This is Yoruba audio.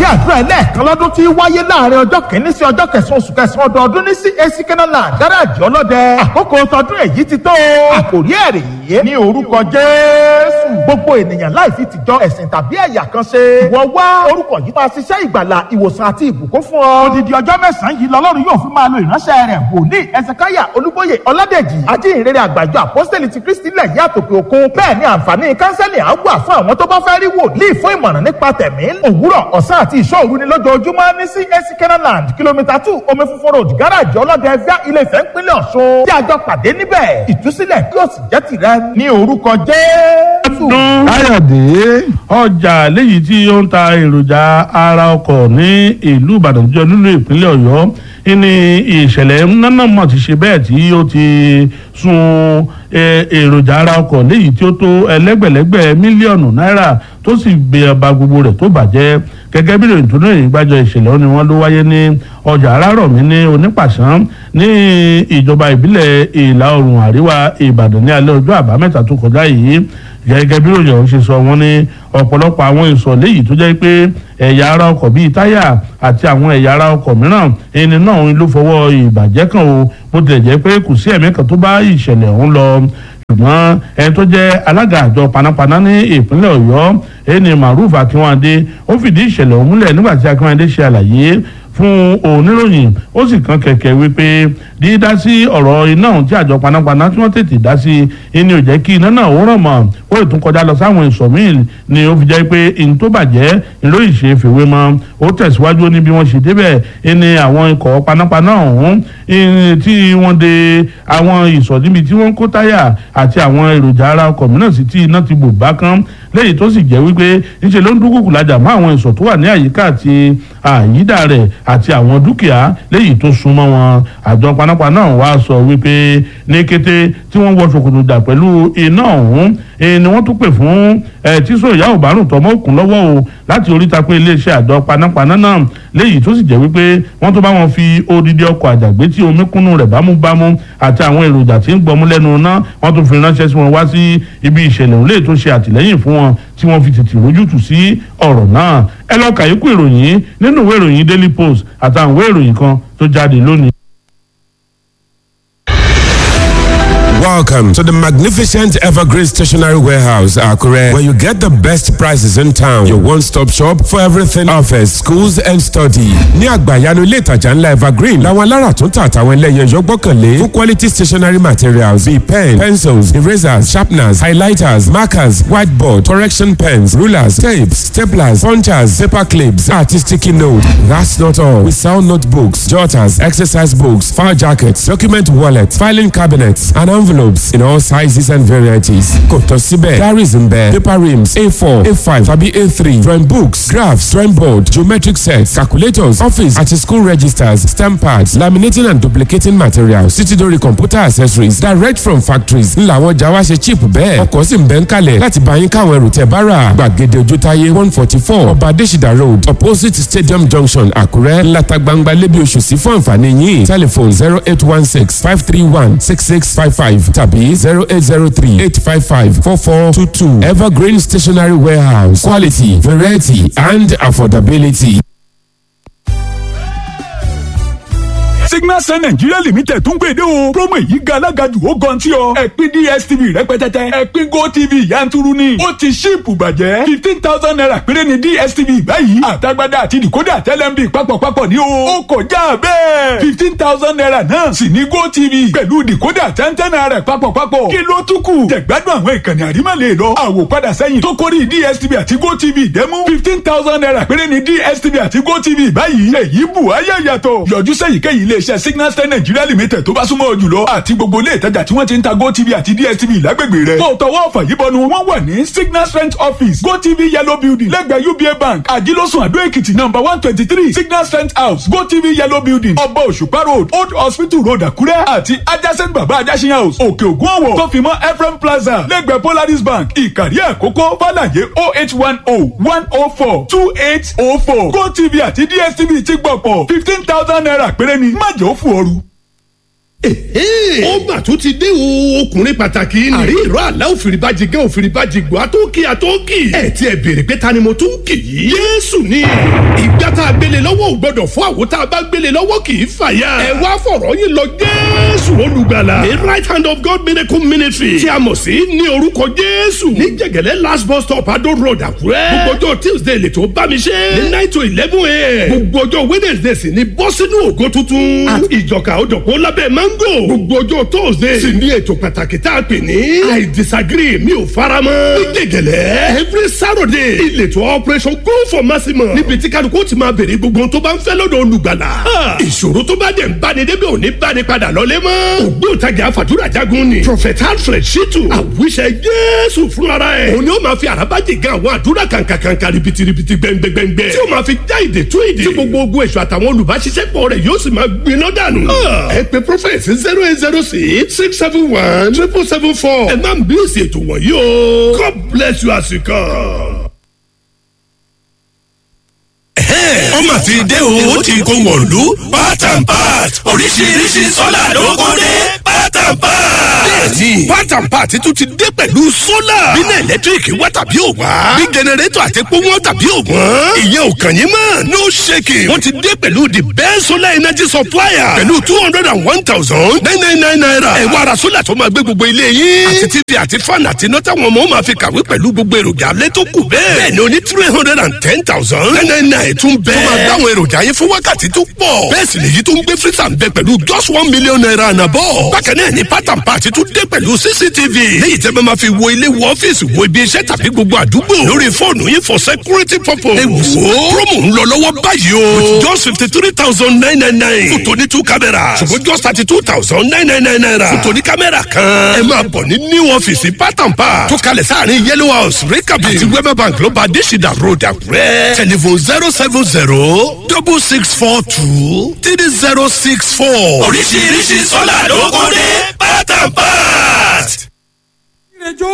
àdúrà ẹlẹ́ẹ̀kan lọ́dún tí wáyé láàrin ọjọ́ kìíní sí ọjọ́ kẹsàn-án oṣù kẹsàn-án ọdọọdún ní CAC Kenaland gáràjì ọlọ́dẹ àkókò tọdún èyí ti tó àkòrí ẹ̀rì yìí ní orúkọ Jésù gbogbo ènìyàn láì fi tìjọ ẹ̀sìn tàbí ẹ̀yà kan ṣe wọ́n wá orúkọ yìí máa ṣiṣẹ́ ìgbàlà ìwòsàn àti ìbùkún fún ọ. odidi ọjọ́ mẹ́sàn-án yìí lọ́lọ́run yóò fi máa lo ìránṣẹ́ rẹ̀ wòlíì ẹsẹ̀káyà olúbóyè ọládèjì ajínrere àgbàjọ àpọ́sítẹ́lì ti kristi lẹ̀ yí àtòkè òkun bẹ́ẹ̀ ni àǹfààní kánsẹ́lì á wà fún àwọn tó bá fẹ́ rí wòlíì fún ìmọ̀ràn nípa tẹ̀mí òwúrọ̀ ọ̀sán àti ìṣọ́òru ni lójoojúmọ́ ní CAC Kenaland kìlómítà two omi funfun road gáràjì ọlọ́dẹ fíà ilé Ifẹ̀ ńpínlẹ̀ Ọ̀ṣun tí a jọ pàdé níbẹ̀ ìtúsílẹ̀ yóò sì jẹ́ tìrẹ ní orúkọ Jésù. káyọ̀dé ọjà léyìí tí ó ń ta èròjà ara ọkọ̀ ní ìlú ìbàdàn jọ nínú ìpínlẹ̀ ọ̀yọ́ ní ìṣẹ̀lẹ̀ nánà mọ̀ ti ṣe bẹ́ẹ̀ tí ó ti sun èròjà ara ọkọ̀ léyìí tí ó tó ẹlẹ́gbẹ̀lẹ́gbẹ̀ mílíọ̀nù náírà tó sì gbé ọba gbogbo rẹ̀ tó bàjẹ́ gẹ́gẹ́ bí ìròyìn tó ní ìròyìn gbájọ ìṣẹ̀lẹ̀ ni wọ́n ló wáyé ní ọjà arárọ̀mí ní onípàṣán ní ìjọba ìbílẹ̀ ìlà oòrùn àríwá ìbàdàn ní alẹ́ ọjọ́ àbámẹ́ta tó kọjá yìí gẹ́gẹ́ bí ìròyìn ọ̀hún ṣe sọ wọ́n ní ọ̀pọ̀lọpọ̀ àwọn ìsọ̀ léyìí tó jẹ́ pé ẹ̀yà ara ọkọ̀ bíi táyà àti àwọn ẹ̀yà ara ọkọ̀ mìíràn ẹni náà ló fọwọ́ ìbàjẹ́ kan o bó tilẹ̀ jẹ́ pé kò sí ẹ̀mí kan tó bá ìṣẹ̀lẹ̀ ọ̀hún lọ ṣùgbọ́n ẹni tó jẹ́ alága àjọ panápaná ní ìpínlẹ̀ ọ̀yọ́ ẹni maruf akínwádé ó fìdí ìṣẹ̀lẹ̀ ọ̀hún múlẹ̀ nígbà tí akínwádé ṣe àlàyé fún oníròyìn ó sì kan kẹ̀kẹ́ wípé dídá sí ọ̀rọ̀ iná ọ̀hún tí àjọ panápaná tí wọ́n tètè dá sí ẹni ò jẹ́ kí iná náà ó ràn mọ́ ó lè tún kọjá lọ sáwọn ìsọ̀ míì ni ó fi jẹ́ pé ìní tó bàjẹ́ ìlú ìṣe fèwé mọ́ ó tẹ̀síwájú ní bí wọ́n ṣe débẹ̀ ẹni àwọn ikọ̀ panápaná ọ̀hún tí wọ́n de àwọn ìsọ̀ níbi tí wọ́n kó táyà àti àwọn èròjà ara ọkọ̀ mìíràn sí tí iná ti bò bá kán lẹ́yìn tó sì jẹ́ wípé níṣẹ́ ló ń dúkùkù lájà mọ́ àwọn ìsọ̀ tó wà ní àyíká àti àyídà rẹ̀ àti àwọn dúkìá lẹ́yìn tó súnmọ́ wọn àjọ panápaná wá sọ wípé ní kété tí wọ́n wọ ṣòkòtò dà pẹ̀lú iná ọ̀hún ni wọ́n tún pè fún tíṣó ìyá òbárùn tọmọ òkun lọ́wọ́ o láti oríta pé iléeṣẹ́ àjọ panápaná náà lẹ́yìn tó sì jẹ́ wípé wọ́n tó bá wọn fi odidi ọkọ̀ àjàgbé tí omi kúnnú rẹ̀ bámúbámú àti àwọn èròjà tí ń gbọmú lẹ́nu náà wọ́n tún fi ránṣẹ́ sí wọn wá sí ibi ìṣẹ̀lẹ̀ òun lè tó ṣe àtìlẹ́yìn fún wọn tí wọ́n fi tètè rójútù sí ọ̀rọ̀ náà ẹ lọ kàyékù ìròyìn nínú ìwé ìròyìn Daily Post àtàwọn ìwé ìròyìn kan tó jáde lónìí. Welcome to the magnificent Evergreen Stationery Warehouse, Akure, where you get the best prices in town. Your one-stop shop for everything office, schools and study. Ní àgbàyanu ilé ìtajà ńlá Evergreen, làwọn alára tó ń tà àtàwọn ẹlẹ́yẹ yọ gbọ́kànlé fún quality stationery materials bíi pen, pencils, erasers, sharpeners, highlighters, markers, whiteboard, correction pens, rulers, tapes, staplers, punchers, paper clips, àti sticky note. That's not all. We sell notebooks, jotters, exercise books, file jackets, document wallets, filing cabinets, and envelopes in all sizes and varieties. Kò tán síbẹ̀, diaries ń bẹ, paper rims A4, A5 tàbí A3, drawing books, graphs, drawing board, geometric sets, calculators, office àti school registers, stamp pads, laminating and duplicating materials, títí dórí computer accessories direct from factories. Ńlá àwọn ọjà wa ṣe cheap bẹ́ẹ̀. Ọkọ̀ sì ń bẹ ń kalẹ̀ láti bá yín káwọn ẹrù tẹ̀ bá rà. Gbàgede Ojútáyé one forty four Ọba Adésìdá road opposite Stadium Junction Àkúrẹ́ ńláta gbangba lébi oṣù sí fún àǹfààní yín. Telephone zero eight one six five three one six six five five tàbí zero eight zero three eight five five four four two two Evergreen Stationery Warehouse quality variety and affordability. signal sun nigeria limited tún gbèdé o promo yìí ga alágàjù ó gan tí ọ ẹ̀pin dstv rẹpẹtẹtẹ ẹ̀pin gotv yanturu ni ó ti ṣíìpù bàjẹ́ fifteen thousand naira péré ni dstv báyìí àtagbádá àti decoder tẹlẹmbi papọ̀papọ̀ ní o ó kọjá bẹ́ẹ̀ fifteen thousand naira náà sì ní gotv pẹ̀lú decoder tẹ́ntẹ́n naira papọ̀papọ̀ kí ló tún kù jẹ̀gbádùn àwọn ìkànnì àrímọ̀lẹ̀ lọ àwòpadà sẹ́yìn tó kórìí dstv àti gotv dẹ́mú fifteen thousand naira péré ni dstv àti gotv báyìí èyí bù ayé yàtọ̀ yọjú sẹ́yìnkéyìí iléeṣẹ́ signal star nigeria limited tó bá súnmọ́ ọ jùlọ àti gbogbo ilé ìtajà tí wọ́n ti ń ta gotv àti dstv lágbègbè rẹ̀. tó tọwọ́ ọ̀fà yìí bọnu wọ́n wà ní signal strength office gotv yellow building lẹ́gbẹ̀ẹ́ uba bank àjílọ́sùn àdó èkìtì number one twenty three signal strength house gotv yellow building ọba òṣùpá road old hospital road àkúrẹ́ àti adjacent baba ajásin house òkè ògùn ọ̀wọ̀ tó fi mọ́ ephraim plaza lẹ́gbẹ̀ẹ́ polaris bank ìkàrí àkókò fàlàyé oh eight one oh one oh four two eight oh four gotv àti dstv ti gbọ̀pọ̀ fifteen thousand naira péré ni má jẹ́ ó fò ooru. ó mà tún ti dé o ọkùnrin pàtàkì ni. àrí ìró àlá òfìrìbàjì gẹ́ òfìrìbàjì gbọ́ àtọ́kì àtọ́kì. ẹ ti ẹ béèrè pé ta ni mo tún kì í. yéésù ni ìgbà a gbélé lọ́wọ́ ò gbọ́dọ̀ fún àwo tá a bá gbélé lọ́wọ́ kì í fàya. ẹ wá fọ̀rọ̀ yín lọ jésù olùgbàlà. the right hand of God miracle ministry. tí a mọ̀ sí ní orúkọ jésù. ní jẹ̀gẹ̀lẹ́ last bus stop adó road àkúrẹ́. gbogbo ọjọ́ tuesday lè tó bá mi ṣe. ní nine to eleven a.m. gbogbo ọjọ́ wednesday sì ni bọ́ sínú ògo tuntun. at ìjọka òjọ̀pọ̀ lábẹ́ mango. gbogbo ọjọ́ thursday sì ní ètò pàtàkì tá a pè ní. i disagree mi ò faramọ́. ní jẹ̀gẹ̀lẹ́ every saturday ìletò operation go for maximum. níbi tí kálukú ti máa béèrè gbogbo ohun tó bá ń fẹ́ lọ́dọ̀ olùgbàlà. ìṣòro tó bá dẹ̀ ń báni débi ò ní báni padà lọ́lé mọ́. ògbóǹtagì àfàdúrà jagun ni. prophet alfred shitu àwíṣẹ jésù fúnra ẹ̀. òun ni ó máa fi àràbájì gan àwọn àdúrà kàǹkàǹkà ribitiribi gbẹngbẹngbẹ. tí ó máa fi já ìdè tú ìdè. tí gbogbo ogun èso àtàwọn olùbáṣiṣẹ́pọ̀ rẹ̀ yóò sì máa gbiná dànù. ẹ pe prophet zero eight zero six six seven one triple seven four. ẹ má ń bí èsì ètò wọ̀nyí o. God bless you as you come. ọmọ ti dé o ó ti kó wọ̀lú part and part oríṣiríṣi sọ́là ló kó dé part and part. bẹ́ẹ̀ni part and part tún ti dé pẹ̀lú sólà. bínú ẹ̀lẹ́tíríkì wá tàbí ò wá. bí jẹnẹrétọ̀ àti epo wọn tàbí ò wọ́n. ìyẹn ò kàn yín mọ́. no shaking. wọ́n ti dé pẹ̀lú the best solar energy supplier. pẹ̀lú two hundred and one thousand nine nine nine naira. ẹ wá ra sólà tó máa gbé gbogbo ilé yín. àti tv àti fan àti iná táwọn ọmọ máa fi kàwé pẹ̀lú gbogbo èròjà alẹ́ tó kù bẹ́ẹ̀. bẹ́ẹ̀ni o ní three hundred and ten thousand nine nine nine tún bẹ́ẹ̀. tó máa dáwọn èròjà yẹn fún wákàtí tó pọ̀. bẹ́ẹ̀ sì lèyí tó ń gbé freezer ń bẹ pẹ̀lú just one million naira ànàbọ̀. bákan náà ni pátán pàtí tún dé pẹ̀lú cctv. léyìí tẹ́ bá máa fi wo ilé wo ọ́fíìsì wo ibi iṣẹ́ tàbí gbogbo àdúgbò. lórí fóònù yín for security purpose. ẹ wò ó promo ń lọ lọ́wọ́ báyìí o. with just fifty three thousand nine nine nine. fún tòní two cameras. ṣùgbọ́n just thirty two thousand nine nine nine naira. fún tòní kámẹ́rà kan. ẹ máa bọ̀ ní new ọ́fíìsì pátán pa. tó kalẹ̀ sáàrin yellow house rikabi. àti wema bank ló bá adésìdá road àkúrẹ́. telephone zero seven zero double six four two three zero six four. oríṣiríṣi sọ́là ló kó dé